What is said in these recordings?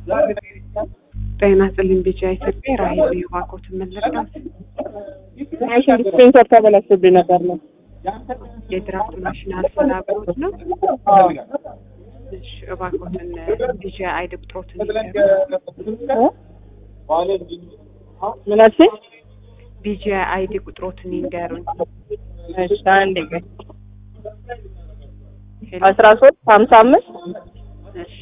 ጤና ይስጥልኝ ቢጫ ኢትዮጵያ ራሄል የባኮትን መለዳት ማሽን ዲስፔንሰር ተበላሽቶብኝ ነበር ነው። የድራፍት ማሽን አልሰራብሮት ነው። እሺ እባኮትን ቢጫ አይድ ቁጥሮትን ይንገሩ። ምን አልሽኝ? ቢጫ አይዲ ቁጥሮትን ይንገሩኝ። እሺ አንዴ ቆይ። አስራ ሶስት ሀምሳ አምስት እሺ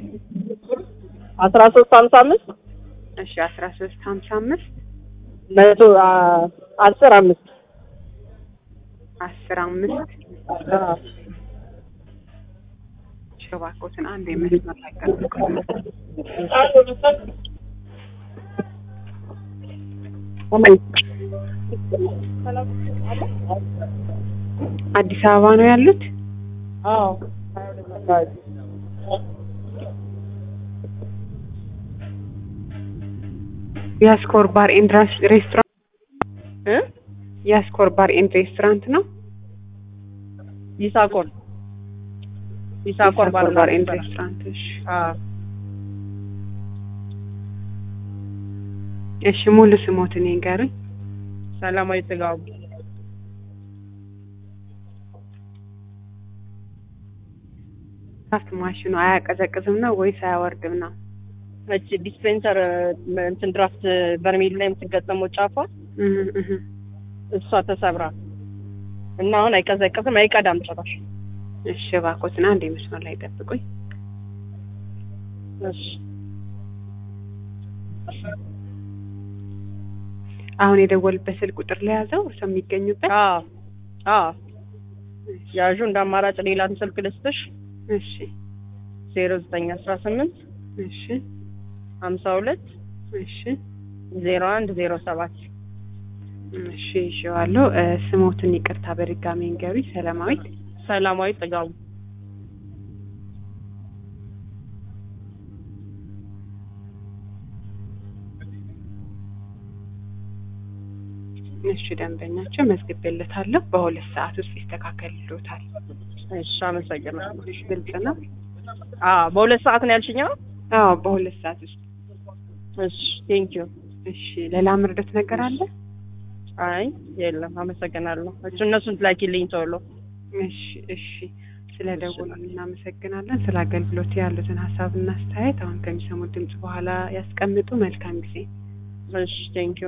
አስራ ሶስት ሀምሳ አምስት እሺ አስራ ሶስት ሀምሳ አምስት መቶ አ- አስር አምስት አስር አምስት አዎ። እሺ እባኮትን አንድ የመስመር ላይ ጠብቁኝ። አዲስ አበባ ነው ያሉት? አዎ የስኮር ባር ኤንድ ሬስቶራንት እ የስኮር ባር ኤንድ ሬስቶራንት ነው። ይሳኮር ይሳኮር ባር ባር ኤንድ ሬስቶራንት። እሺ አዎ እሺ ሙሉ ስሞትን ይንገሩኝ። ሰላማዊ ጥጋቡ ድራፍት ማሽኑ አያቀዘቅዝም ነው ወይስ አያወርድም ነው? እቺ ዲስፔንሰር እንትን ድራፍት በርሜል ላይ የምትገጠመው ጫፏ እህ እህ እሷ ተሰብራ እና አሁን አይቀዘቅዝም አይቀዳም ጭራሽ። እሺ እባክዎትን አንድ መስመር ላይ ጠብቁኝ። እሺ አሁን የደወልበት ስልክ ቁጥር ለያዘው እርሶ የሚገኙበት? አዎ አዎ ያዡ እንደ አማራጭ ሌላን ስልክ ልስጥሽ እሺ ዜሮ ዘጠኝ አስራ ስምንት እሺ ሀምሳ ሁለት እሺ ዜሮ አንድ ዜሮ ሰባት እሺ ይዤዋለሁ። እ ስሞትን ይቅርታ በድጋሚ እንገሩኝ። ሰላማዊት ሰላማዊ ጥጋቡ እሺ ደንበኛቸው መዝግቤለታለሁ። በሁለት ሰዓት ውስጥ ይስተካከልልዎታል። እሺ አመሰግናለሁ እሺ ግልጽ ነው? አዎ በሁለት ሰዓት ነው ያልሽኝ አዎ አዎ በሁለት ሰዓት ውስጥ። እሺ ቴንኪዩ እሺ ሌላ ምርደት ነገር አለ? አይ የለም አመሰግናለሁ እሱ እነሱን ላኪልኝ ቶሎ እሺ እሺ ስለ ደወሉልን እናመሰግናለን። ስለ አገልግሎት ያሉትን ሀሳብና አስተያየት አሁን ከሚሰሙት ድምጽ በኋላ ያስቀምጡ። መልካም ጊዜ። እሺ ቴንኪዩ